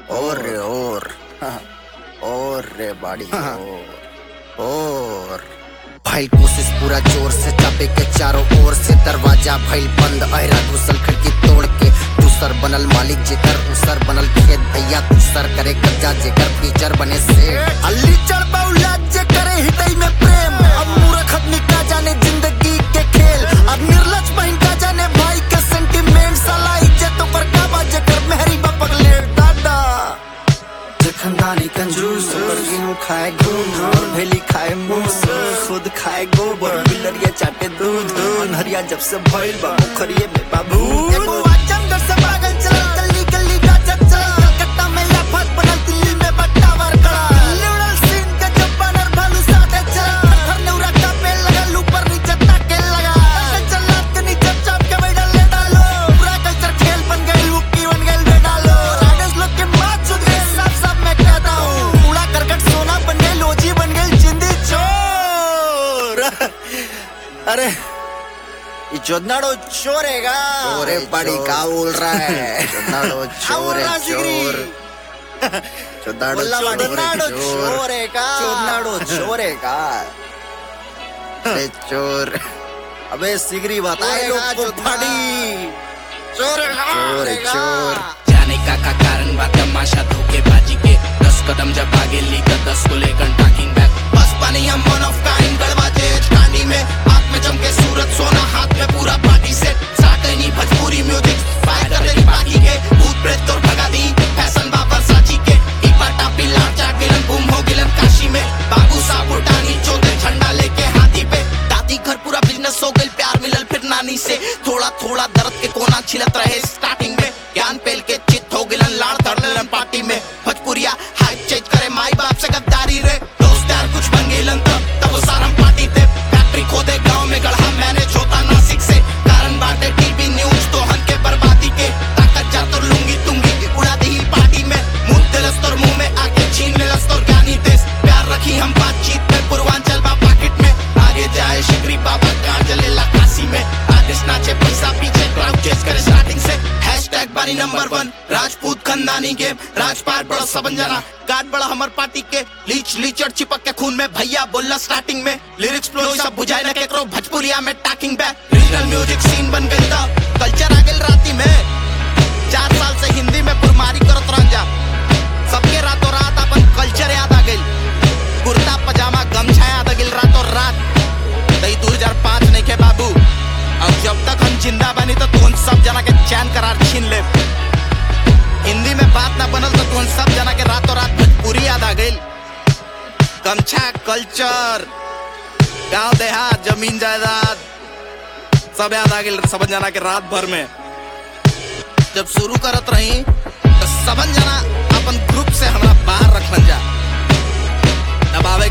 और रे और और रे बाड़ी और और भाई कोशिश पूरा जोर से चापे के चारों ओर से दरवाजा भइल बंद अहरा घुसल खिड़की तोड़ के दूसर बनल मालिक जेकर उसर बनल खेत भैया दूसर करे कब्जा जेकर फीचर बने से अल्ली चढ़ बौला जे करे हृदय में प्रेम अब मूर्ख आदमी का जाने जिंदगी के खेल अब निर्लज बहन का जाने भाई के सेंटिमेंट साला इज्जत पर का बाजे कर मेहरी बपक ले दादा जे खानदानी कंजूस और गेहूं खाए घूम और भेली खाए मूस खुद खाए गोबर बिलरिया चाटे दूध नहरिया जब से भइल बा पोखरिए में बाबू एगो आजमगढ़ से पागल चला गली गली गाजत चला कलकत्ता में लाफत बनल दिल्ली में बट्टावर खड़ा लिबरल सीन के जब बनर भालू साथे चला हर नेउरा का पे लगल ऊपर नीचे ताके लगा चला के नीचे चाप के बैठल ले डालो पूरा कल्चर खेल बन गई मुक्की बन गई ले डालो राइडर्स लोग के मार चुद गए सब सब मैं कहता हूँ कूड़ा करकट सोना बन गई लोजी बन गई जिंदी चोर अरे ये चोदनाडो चोर है का चोरे पड़ी का बोल रहा है चोदाड़ो चोर है चोर चोदाड़ो बोला चोर है चोदनाडो चोर चोर है का चोदनाडो चोर है का अरे चोर अबे सिगरी बताएगा चोरेगा, चोदनाडी चोर है का, चोर है, है का। चोर। जाने का का कारण बा तमाशा धोखेबाजी के दस कदम जब आगे ली तो दस को लेकर टाकिंग बैक बस पानी हम वन ऑफ काइंड गड़वा जेज कांडी में हाथ में चमके सूरत सोना हाथ में पूरा पार्टी सेट साटे नहीं भजपूरी म्यूजिक फायर कर रही बाकी के भूत प्रेत तो भगा दी फैशन बाबर साची के एक बार टापी लाट जा गिलन गुम हो गिलन काशी में बाबू साहब उठानी चौथे झंडा लेके हाथी पे दादी घर पूरा बिजनेस हो गई प्यार मिलल फिर नानी से थोड़ा थोड़ा दर्द के कोना छिलत रहे स्टार्टिंग में ज्ञान पेल के चित हो गिलन लाड़ धरलन पार्टी में भजपुरिया हाइप चेंज करे माई बाप से गद्दारी रे दोस्त यार कुछ बन गिलन तब तब वो सारम पार्टी थे फैक्ट्री खोदे गांव में गढ़ा मैनेज होता नासिक से कारण बाटे टीवी न्यूज तो हन के बर्बादी के ताकत जा तो लूंगी तुंगी उड़ा दी पार्टी में मुंह दिलस तोर मुंह में आके छीन लेलस तोर ज्ञानी देश प्यार रखी हम बातचीत में पूर्वांचल बा पाकिट में आगे जाए शिकरी बाबा गाड़ जलेला काशी में आदेश नाचे पैसा पीछे क्राउड चेस करे स्टार्टिंग से हैशटैग बारी नंबर वन राजपूत खानदानी गेम राजपाट बड़ा सबन जाना गार्ड बड़ा हमर पार्टी के लीच लीचड़ चिपक के खून में भैया बोलना स्टार्टिंग में लिरिक्स फ्लो सब बुझाए न केकरो भजपुरिया में talking back regional music scene बन गई था कल्चर आ गई राती में चार साल से हिंदी में बुरमारी करत रह जा सबके रातों रात अपन कल्चर याद आ गई कुर्ता पजामा गमछा याद आ गई रातों रात तई दो हजार पाँच नहीं के बाबू अब जब तक हम जिंदा बनी तो तुम सब जना के चैन करार छीन ले हिंदी में बात ना बनल तो तुम सब जना के रातों रात भोजपुरी याद आ गई गमछा कल्चर गांव देहात जमीन जायदाद सब याद आ गई सब जना के रात भर में जब शुरू करत रही तो सबन जना अपन ग्रुप से हमरा बाहर रखलन जा अब आवे